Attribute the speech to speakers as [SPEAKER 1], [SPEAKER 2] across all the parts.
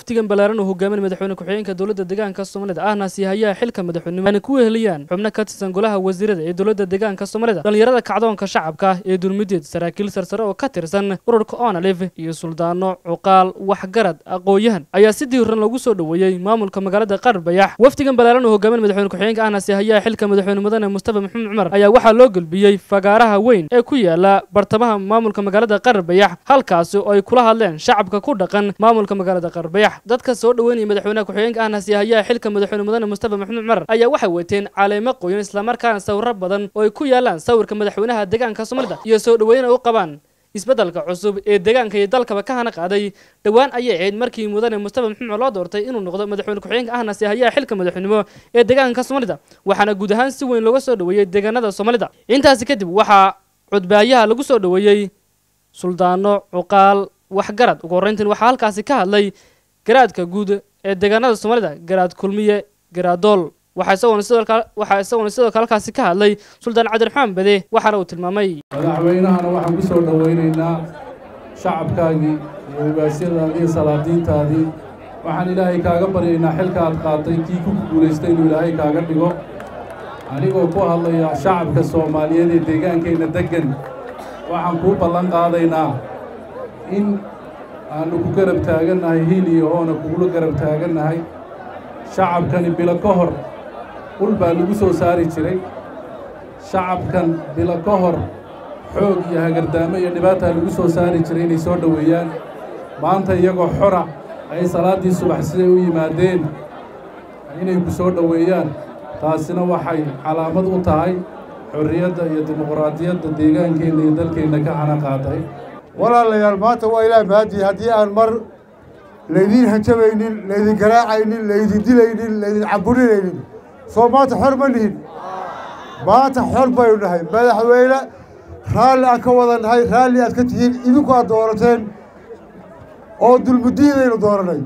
[SPEAKER 1] wafdigan ballaaran uu hogaamin madaxweyne ku-xigeenka dowladda deegaanka soomaalida ahna siihayaha xilka madaxweynimo ayna ku weheliyaan xubno ka tirsan golaha wasiirada ee dowladda deegaanka soomaalida dhallinyarada kacdoonka shacabka ee dulmideed saraakiil sarsare oo ka tirsan ururka onalif iyo suldaano cuqaal waxgarad aqoon-yahan ayaa si diiran lagu soo dhoweeyey maamulka magaalada qarbayax wafdigan ballaaran uu hogaamin madaxweyne ku-xigeenka ahna siihayaha xilka madaxweyne mudane mustafa maxamed cumar ayaa waxaa loo gelbiyey fagaaraha weyn ee ku yaala bartamaha maamulka magaalada qarbayax halkaasi oo ay kula hadleen shacabka ku dhaqan maamulka magaalada qarbayax dadka soo dhoweynaya madaxweynaha ku-xigeenka ahna siihayaha xilka madaxweyne mudane mustafa maxamed cumar ayaa waxay wateen caleemo qoyan islamarkaana sawiro badan oo ay ku yaalaan sawirka madaxweynaha deegaanka soomaalida iyo soo dhoweyn ay u qabaan isbeddelka cusub ee deegaanka iyo dalkaba ka hana qaaday dhowaan ayay ahayd markii mudane mustafa maxamed loo doortay inuu noqdo madaxweyne ku-xigeenka ahna siihayaha xilka madaxweynimo ee deegaanka soomaalida waxaana guud ahaan si weyn looga soo dhoweeyey deegaanada soomaalida intaasi kadib waxaa cudbaayaha lagu soo dhoweeyey suldaano cuqaal waxgarad ugu horreyntiin waxaa halkaasi ka hadlay garaadka guud ee deegaanada soomaalida garaad kulmiye garaadool waxaa isagoona sidoo kale waxaa isagoona sidoo kale halkaasi ka hadlay suldaan cabdiraxmaan bade waxaana uu tilmaamay
[SPEAKER 2] madaxweynahana waxaan ku soo dhowaynaynaa shacabkaagii iyo ugaasyadaadii iyo salaadiintaadii waxaan ilaahay kaaga baryaynaa xilka aad qaatay kii ku guulaystay inuu ilaahay kaaga dhigo anigoo ku hadlaya shacabka soomaaliyeed ee deegaankeenna deggan waxaan kuu ballan qaadaynaa in aannu ku garab taagannahay hiil iyo hoona kugula garab taagannahay shacabkani bilo ka hor ul baa lagu soo saari jiray shacabkan bilo ka hor xoog iyo hagardaamo iyo dhibaataa lagu soo saari jiray inay soo dhoweeyaan maanta iyagoo xora ay salaaddii subax siday u yimaadeen inay ku soo dhoweeyaan taasina waxay calaamad u tahay xorriyadda iyo dimuqraadiyadda deegaankeenna iyo dalkeenna ka hana qaatay
[SPEAKER 3] walaalayaal maanta waa ilaah mahadii haddii aan mar laydiin hanjabaynin laydin garaacaynin laydin dilaynin laydin caburinaynin soo maanta xor ma nihin maanta xor baynu nahay madaxweyne raalli aan ka wada nahay raalli aad ka tihiin idinku aad doorateen oo dulmudiidaynu dooranay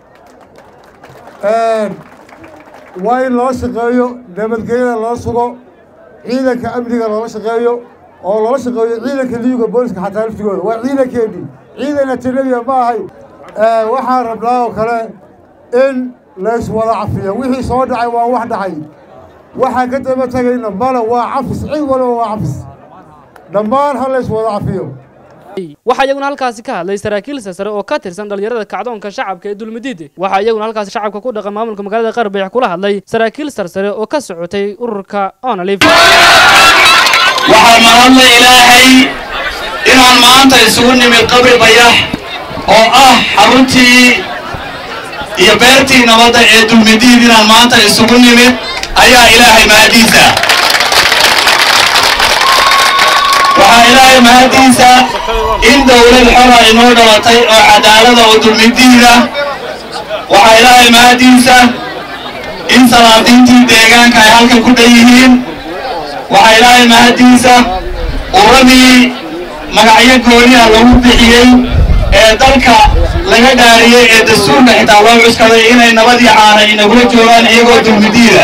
[SPEAKER 3] waa in loola shaqeeyo nabadgelyada loola sugo ciidanka amniga loola shaqeeyo oo loola shaqeeyo ciidanka liyuga booliska xataa laftigooda waa ciidankeennii ciidan ajanabiya ma ahay waxaan rabnaa oo kale in layswada cafiyo wixii soo dhacay waa wax dhacay waxaan ka daba tegayna male waa cafis cid waliba waa cafis dhammaan ha layswada cafiyo
[SPEAKER 1] waxaa iyaguna halkaasi ka hadlay saraakiil sarsare oo ka tirsan dhallinyarada kacdoonka shacabka ee dulmidiid waxaa iyaguna halkaasi shacabka ku dhaqan maamulka magaalada qarbayax kula hadlay saraakiil sarsare oo ka socotay ururka onalif
[SPEAKER 4] waxaa mahadla ilaahay inaan maanta isugu nimid qabri bayax oo ah xaruntii iyo beertii nabadda ee dulmidiid inaan maanta isugu nimid ayaa ilaahay mahaddiisa waxaa ilaahay mahaddiisa in dawlad xora inoo dhalatay oo cadaalada oo dulmidiida waxaa ilaahay mahaddiisa in salaadiintii deegaanka ay halkan ku dhan yihiin waxaa ilaahay mahaddiisa uradii magacyo gooniha lagu bixiyey ee dalka laga dhaariyey ee dastuurka xitaa loo cuskaday inay nabadii caana inagula joogaan iyagoo dulmidiida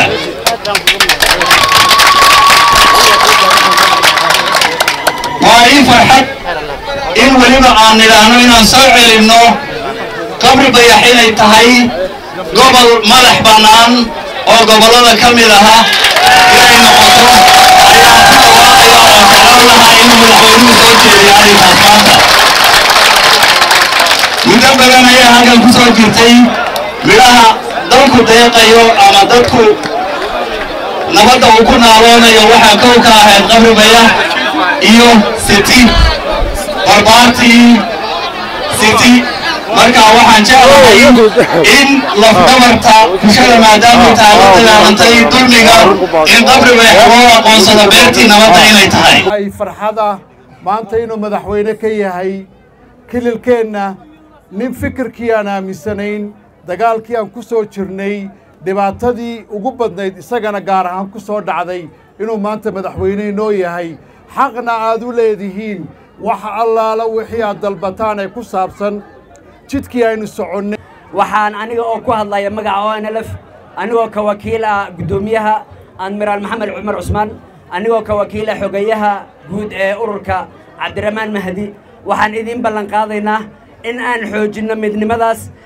[SPEAKER 4] waa ii farxad in weliba aan nidhaahno inaan soo celinno qabri bayax inay tahay gobol madax bannaan oo gobollada ka mid aha inay noqoto ayaan ku dhawaaqaya oo jeclaan lahaa inuu madaxweynuhu soo jeediyo arrinkaas maanta muddo badan ayaa halkan ku soo jirtay midhaha dalku deeqayo ama dadku nabadda uu ku naaloonayo waxaa kow ka ahayd qabri bayax iyo siti barbaartii siti markaa waxaan jeclahay in lafdabarta bulshada maadaamay tahay la dagaalantay dulmiga in qabri bayax loo aqoonsado beertii nabadda inay tahay
[SPEAKER 3] ay farxad ah maanta inuu madaxweyne ka yahay kililkeenna nin fikirkii aan aaminsanayn dagaalkii aan ku soo jirnay dhibaatadii ugu badnayd isagana gaar ahaan ku soo dhacday inuu maanta madaxweyne inoo yahay xaqna aad u leedihiin wax allaala wixii aad dalbataan ee ku saabsan jidkii aynu soconnay
[SPEAKER 5] waxaan aniga oo ku hadlaya magaca onlf anigoo ka wakiil ah guddoomiyaha admiraal maxamed cumar cusmaan anigoo ka wakiil ah xogeyaha guud ee ururka cabdiraxmaan mahdi waxaan idiin ballan qaadaynaa in aan xoojinno midnimadaas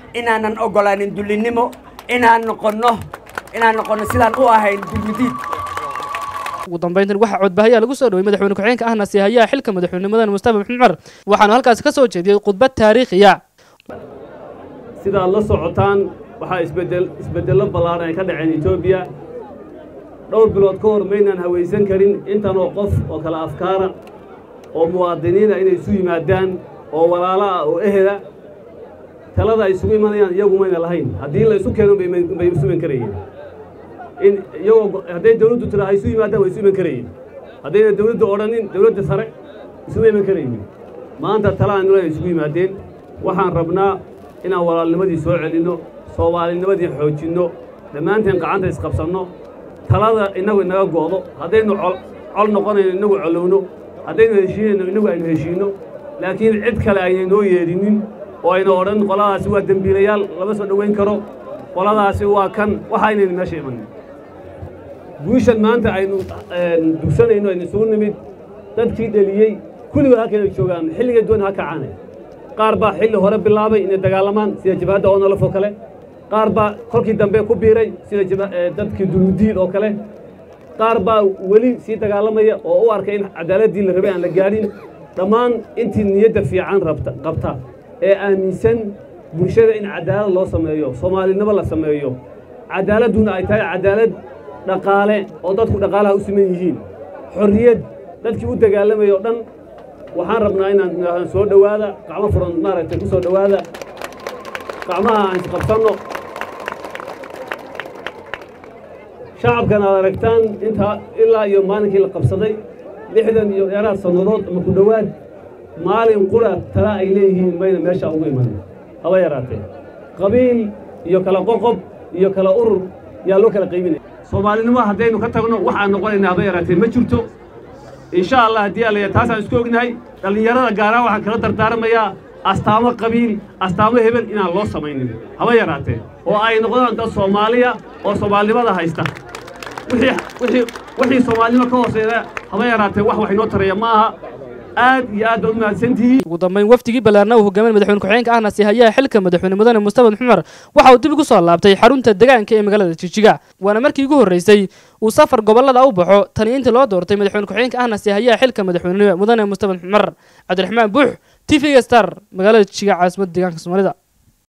[SPEAKER 5] inaanan oggolaanin dullinnimo inaan noqonno inaan noqonno sidaan u ahayn dulmidiid
[SPEAKER 1] ugu dambayntan waxaa codbahayaa lagu soo dhowey madaxweyne ku-xigeenka ahna siihayaha xilka madaxweynenimadan mustafa maxamed cumar waxaanu halkaasi ka soo jeediyey khudbad taariikhiya
[SPEAKER 6] sidaad la socotaan waxaa isbedel isbeddello ballaaran ay ka dhaceen etoobiya dhowr bilood ka hor maynaan hawaysan karin intanoo qof oo kale afkaara oo muwaadiniina inay isu yimaadaan oo walaalo ah oo ehela talada ay isugu imanayaan iyagu mayna lahayn haddii la isu keeno bay isu iman karayeen in iyagoo hadday dawladdu tira ay isu yimaadaan way isu iman karayeen haddayna dawladdu odhanin dawladda sare isuma iman karaynin maanta talaan nula ay isugu yimaadeen waxaan rabnaa inaan walaalnimadii soo celinno soomaalinimadii xoojinno dhammaanteen gacanta isqabsanno talada innagu inaga go'do haddaynu col noqonayno innagu colowno haddaynu heshiinayno innagu aynu heshiinno laakiin cid kale aynay noo yeedhinin oo ayna odhan qoladaasi waa dembiilayaal lama soo dhowayn karo qoladaasi waa kan waxa aynaynu meesha imanin guushan maanta aynu dugsanayno aynu isugu nimid dadkii dheliyey kulligood halkayna joogaan xilligay doon ha kacaane qaar baa xilli hore bilaabay inay dagaalamaan sida jabhadda oonalaf oo kale qaar baa kolkii dambe ku biiray sida dadkii dulmudiid oo kale qaar baa weli sii dagaalamaya oo u arkay in cadaaladdii la rabay aan la gaadhin dhammaan intii niyadda fiican rabta qabta ee aaminsan bulshada in cadaalad loo sameeyo soomaalinimo la sameeyo cadaaladduna ay tahay cadaalad dhaqaale oo dadku dhaqaalaha u siman yihiin xorriyad dadkii u dagaalamaya o dhan waxaan rabnaa inaan soo dhowaada gacmo furan maaragtay ku soo dhowaada gacmaha aan isqabsanno shacabkan aad aragtaan intaa ilaa iyo maalinkii la qabsaday lixdan iyo dheeraad sannadood ama ku dhowaad maalin qura tala ay leeyihiin mayna meesha ugu imanin haba yaraatee qabiil iyo kala qoqob iyo kala urur yaa loo kala qaybinaya soomaalinimo haddaynu ka tagno waxaan noqonaynaa haba yaraatee ma jirto insha allah haddii alaya taasaan isku ognahay dhallinyarada gaaraan waxaan kala dardaaramayaa astaamo qabiil astaamo hebel inaan loo samaynin haba yaraatee oo ay noqdaan dad soomaaliya oo soomaalinimada haysta wixii soomaalinimo ka hooseeya haba yaraatee wax wax inoo taraya ma aha aad iyo aad baad u mahadsantihiin
[SPEAKER 1] ugu dambayn wafdigii ballaarna uu hogaamin madaxweyne ku-xigeenka ahna siihayaha xilka madaxweyne mudane mustafa xumar waxa uu dib ugu soo laabtay xarunta deegaanka ee magaalada jijiga waana markii ugu horreysay uu safar gobollada u baxo tani intii loo doortay madaxweyne ku-xigeenka ahna siihayaha xilka madaxweynenimo mudane mustafa xumar cabdiraxmaan buux t v star magaalada jijiga caasimadda deegaanka soomaalida